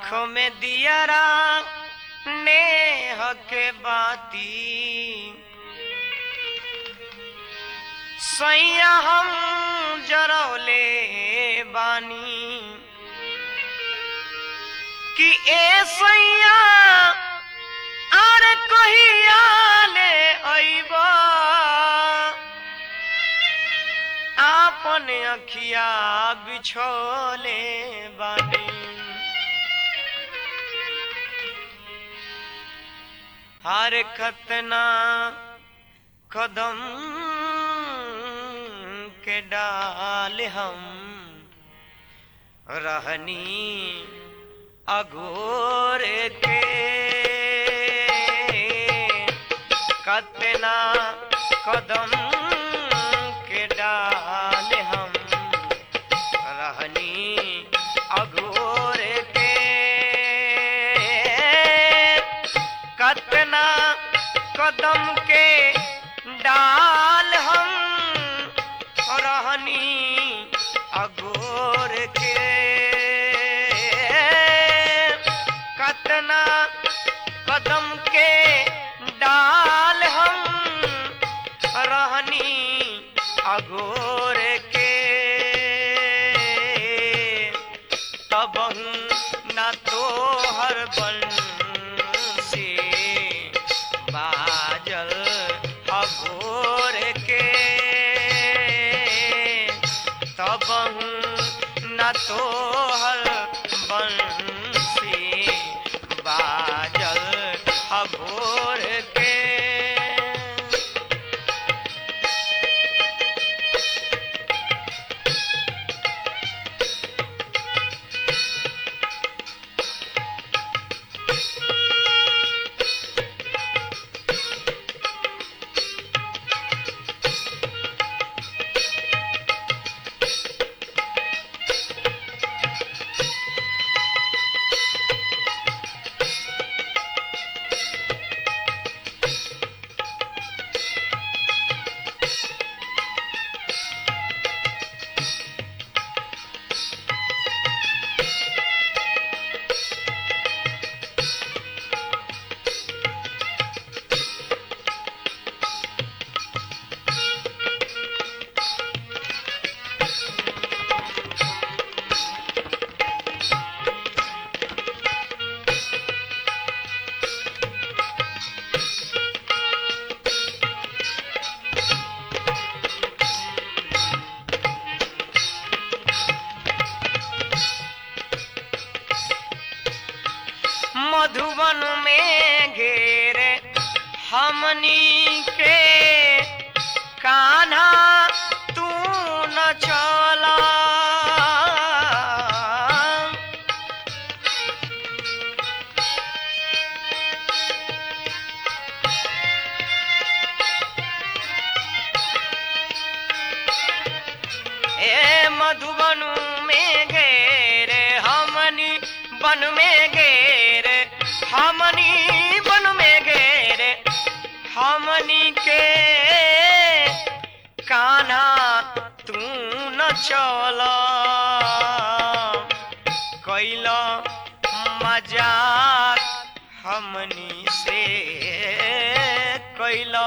आँखों में दियरा नेह के बाती सैया हम जरौले बानी कि ए सैया अरे कहिया ले अइबा आपन अखिया बिछोले बानी हर खतना कदम के डाल हम रहनी अघोर के कतना कदम के डाल हम रहनी अघोर के कतना कदम के डाल हम रहनी अघोर के कतना कदम के डाल हम रहनी अघोर के तब न तो हर बन से बाजल अघोर के तब न तो हर बन से बाजल अघोर के मधुबन में घेरे हमनी के कान्हा तू न चला ए मधुबन में घेरे हमनी बन में घेरे हमनी बन में घेरे हमनी के कान्हा तू न चल कैल मजाक हमनी से कैल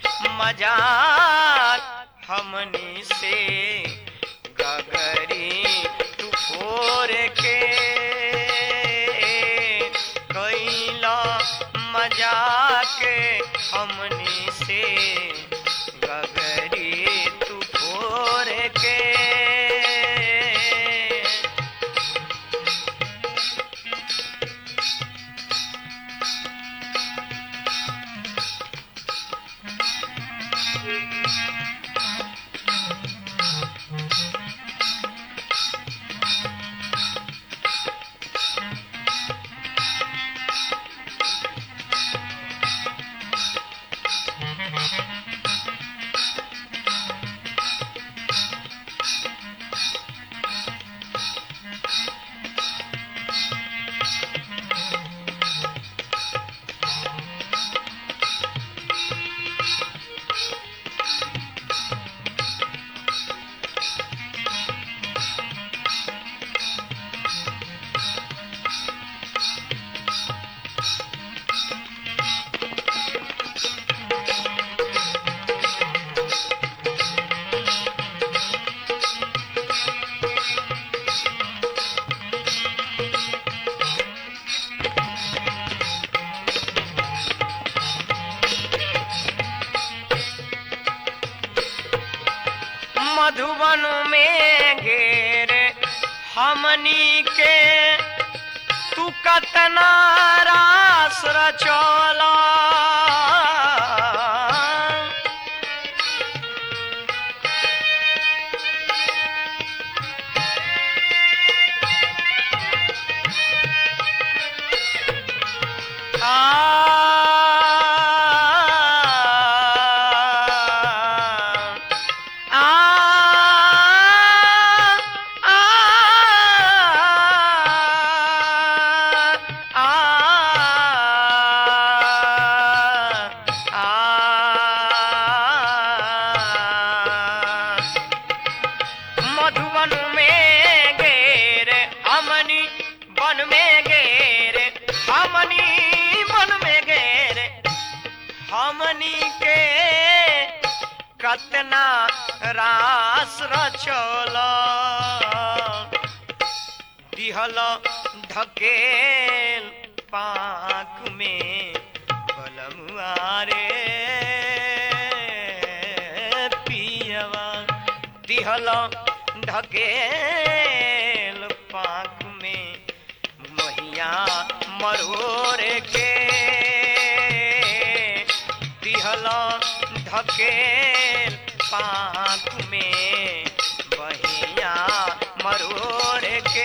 मजाक हमनी से गगरी तू फोर के कैला मजाक हमनी से गगरी तू फोर के मधुबन में घेर हमनी के तू कतना रास रचौला मधुबन में घेर हमनी बन में घेर हमनी बन में घेर हमनी के कतना रास रचल दिहल ढकेल पाक में बलमुआरे पियवा दिहल ढकेल पाक में महिया मरोर के दिहल ढकेल पाक में बहिया मरोर के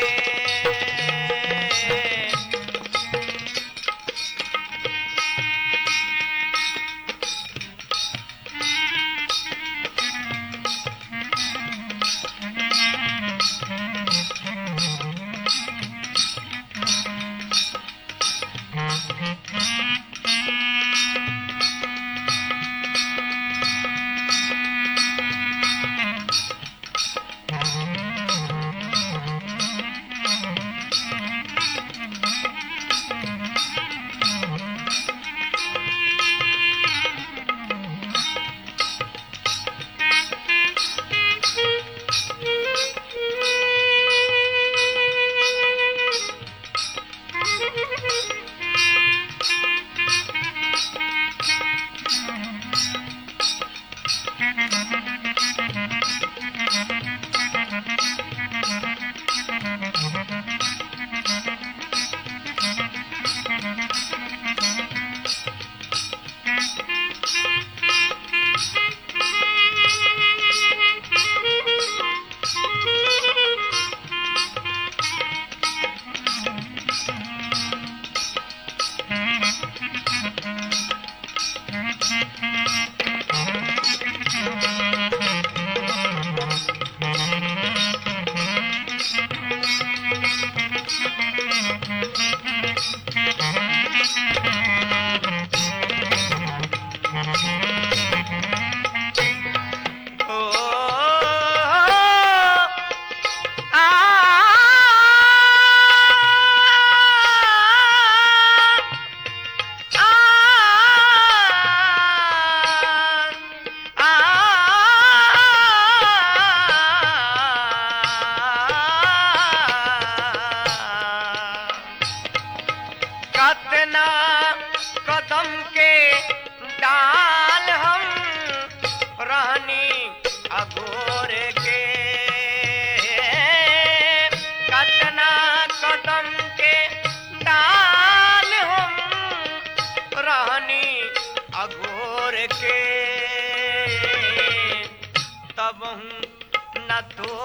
न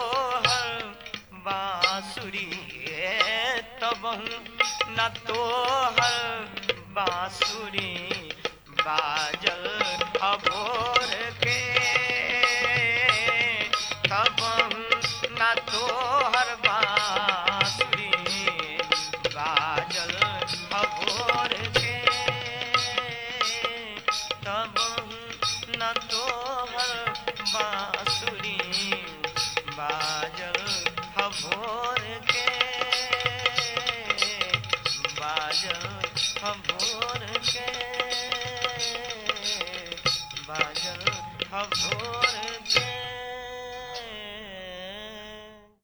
तोहर बांसुरी तबहू न तोहर बांसुरी बाजल अभोर के तबहू न तोहर बांसुरी बाजल अभोर के तबहू न तोहर बांसुरी बाजल हभोर के बाजल हभोर के बाजल हभोर